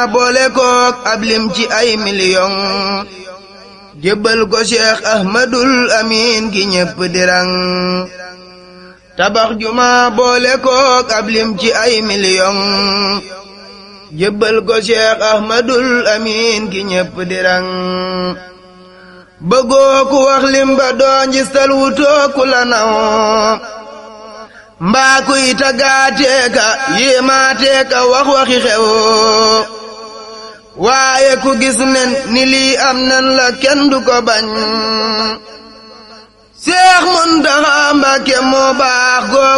boole kook ab lim ci ay miliyon jébbal ko cheikh ahmadul amin ki ñépp dirang tabax juma boole kook ab lim ci ay miliyon jébbal ko cheikh ahmadul amin ki ñépp dirang bëggoo ku wax lim ba doo njistal wutoo ku la naw mbaa kuy tagaateeka yéemaateeka wax waxi xew waaye ku gis nen ni lii am nan la kenn du ko bañ Seex Muntaxa Mbàkke moo baax